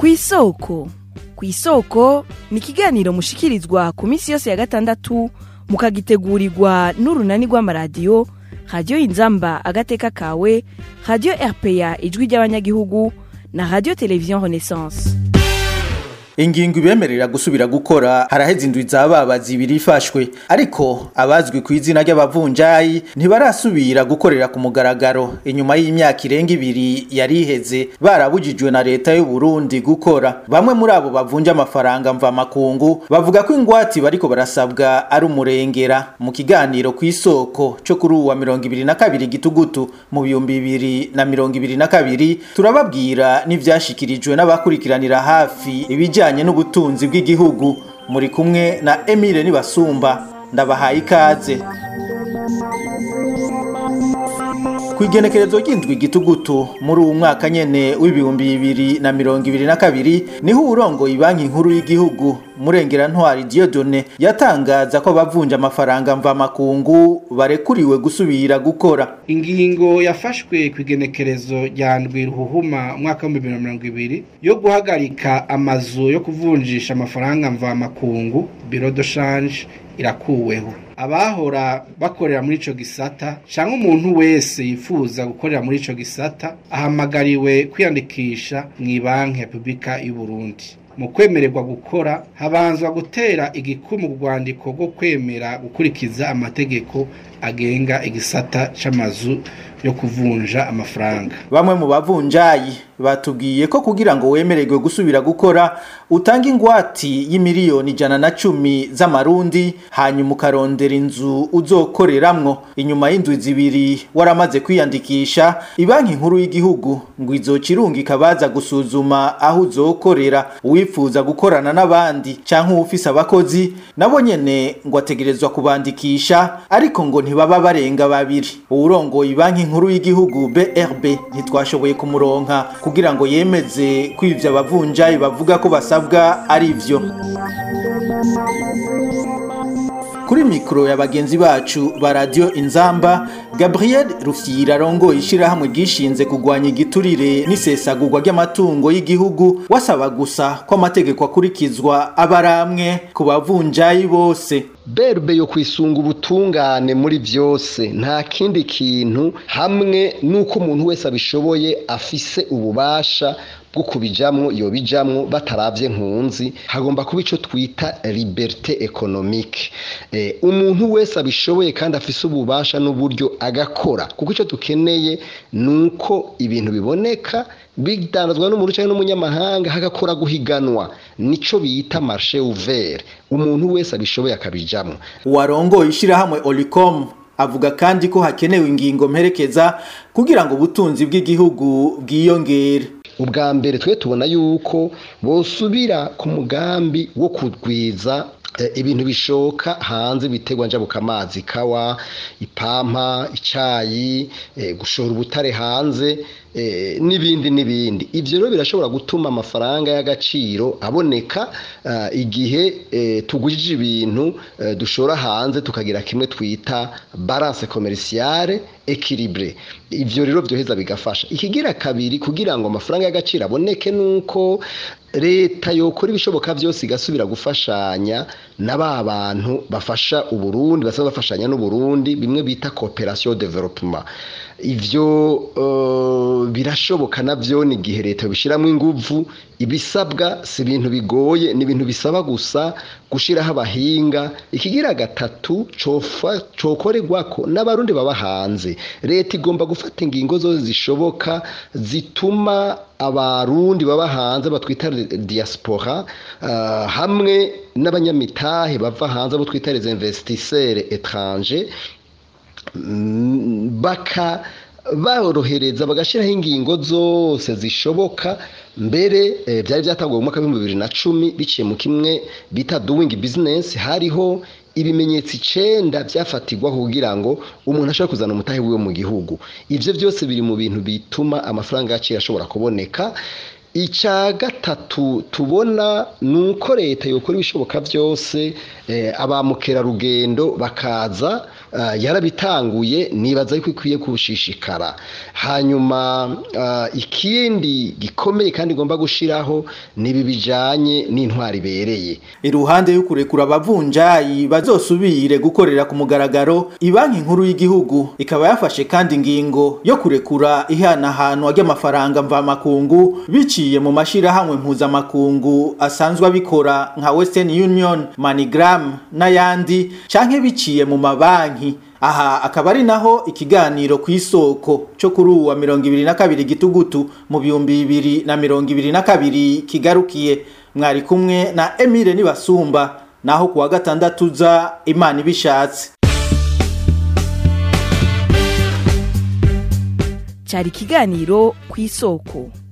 ku isoko ku isoko ni ikiganiro mushikirizwa ku minsi yose ya gatandatu mukagitegurirwa n'urunani rw'amaradiyo radiyo inzamba agateka kawe radiyo rpa ijwi ry'abanyagihugu na radiyo televiziyo renaissance ingingo ibemerera gusubira gukora haraheze indwi z'ababa zibiri ifashwe ariko abazwi ku izina ry'abavunjayi ntibarasubira gukorera ku mugaragaro inyuma y'imyaka irenga ibiri yari iheze barabujijwe na leta y'u Burundi gukora bamwe muri abo bavunja amafaranga mvamakungu bavuga ko ingwati bariko barasabwa ari umurengera mu kiganiro ku isoko cyo kuri uwa mirongo ibiri na kabiri gitugutu mu bihumbi bibiri na mirongo ibiri na kabiri turababwira n'ivyashikirijwe n'abakurikiranira hafi ibijanye ibijanye n'ubutunzi bw'igihugu muri kumwe na Emile Nibasumba ndabahaye ikaze kwigenekerezo ry'indwi gitugutu muri uwu mwaka nyene w'ibihumbi bibiri na mirongo ibiri na kabiri niho uwurongoye banki nkuru y'igihugu murengera ntwari Dieudonne yatangaza ko abavunja amafaranga mvamakungu barekuriwe gusubira gukora ingingo yafashwe ku igenekerezo rya ndwi ruhuhuma umwaka w'ibihumbi bibiri na mirongo ibiri yo guhagarika amazu yo kuvunjisha amafaranga mvamakungu biro de shanje irakuweho abahora bakorera muri ico gisata canke umuntu wese yifuza gukorera muri ico gisata ahamagariwe kwiyandikisha mw'ibanki ya Republika y'u Burundi mu kwemererwa gukora habanzwa gutera igikumu ku rwandiko rwo kwemera gukurikiza amategeko agenga igisata c'amazu yo kuvunja amafaranga bamwe mu bavunjayi batubwiye ko kugira ngo wemererwe gusubira gukora utanga ingwati y'imiliyoni ijana na cumi z'amarundi hanyuma ukarondera inzu uzokoreramwo inyuma y'indwi zibiri waramaze kwiyandikisha ibanki nkuru y'igihugu ngo izocirunga ikabaza gusuzuma aho uzokorera uwifuza gukorana n'abandi canke uwufise abakozi nabo nyene ngo ategerezwa kubandikisha ariko ngo ntibaba barenga babiri uwurongoye ibanki nkuru y'igihugu BRB ntitwashoboye kumuronka kugira ngo yemeze ko ivyo abavunjayi bavuga ko basabwa ari ivyo kuri mikoro ya bagenzi bacu ba radio inzamba Gabriel Rufyira arongoye ishirahamwe ryishinze kugwanya igiturire n'isesagurwa ry'amatungo y'igihugu wasaba gusa ko amategeko akurikizwa abaramwe ku bavunjayi bose berbe yo kwisunga ubutungane muri byose nta kindi kintu hamwe nuko umuntu wese abishoboye afise ububasha bwo kubijamwo yobijamwo bataravye nkunzi hagomba kuba ico twita liberté économique eh, umuntu wese abishoboye kandi afise ububasha n'uburyo agakora kuko ico dukeneye nuko ibintu biboneka bidandazwa n'umuntu cyangwa n'umunyamahanga hagakora guhiganwa nico bita marché ouvert umuntu wese abishoboye akabijamwo uwarongoye ishirahamwe Olicom avuga kandi ko hakenewe ingingo mperekeza kugira ngo ubutunzi bw'igihugu bwiyongere ubwa mbere twe tubona yuko bosubira ku mugambi wo kugwiza ibintu bishoka hanze bitegwa njabuka amazi kawa ipampa icayi gushora ubutare hanze n'ibindi n'ibindi ibyo rero birashobora gutuma amafaranga y'agaciro aboneka igihe tugujije ibintu dushora hanze tukagira kimwe twita balance commerciale equilibre ibyo rero byoheza bigafasha ikigira kabiri kugira ngo amafaranga y'agaciro aboneke nuko leta yokora ibishoboka byose igasubira gufashanya na ba bantu bafasha uburundi basaba bafashanya n'uburundi bimwe bita cooperation development ivyo uh, birashoboka navyo ni igihe leta bishyiramo inguvu ibisabwa si ibintu bigoye ni ibintu bisaba gusa gushiraho abahinga ikigira gatatu cokorerwako n'abarundi baba hanze leta igomba gufata ingingo zose zishoboka zituma abarundi baba hanze batwita diaspora uh, hamwe n'abanyamitahe bava hanze abo twita les investisseurs étrangers baka borohereza bagashyiraho ingingo zose zishoboka mbere byari byatanguwe mu mwaka w'ibihumbi bibiri na cumi biciye mu kimwe bita doing business hariho ibimenyetso icenda byafatirwaho kugira ngo umuntu ashobore kuzana umutahe wiwe mu gihugu ibyo byose biri mu bintu bituma amafaranga yaciye ashobora kuboneka icya gatatu tubona ni uko leta yokora ibishoboka byose ba mukerarugendo bakaza uh, yarabitanguye nibaza yuko ikwiye kushishikara hanyuma uh, ikindi gikomeye kandi igomba gushiraho nibi bijanye n'intwari ibereye iruhande yo kurekura abavunjayi bazosubire gukorera ku mugaragaro ibanki nkuru y'igihugu ikaba yafashe kandi ingingo yo kurekura ihanahanwa ry'amafaranga mvamakungu biciye mu mashirahamwe mpuzamakungu asanzwe abikora nka Western Union, MoneyGram n'ayandi canke biciye mu mabanki aha akaba ari naho ikiganiro ku isoko cyo kuri uwa mirongo ibiri na kabiri gitugutu mu bihumbi bibiri na mirongo ibiri na kabiri kigarukiye mwari kumwe na Emile Nibasumba naho kuwa gatandatu za Imana ibishatse cyari ikiganiro ku isoko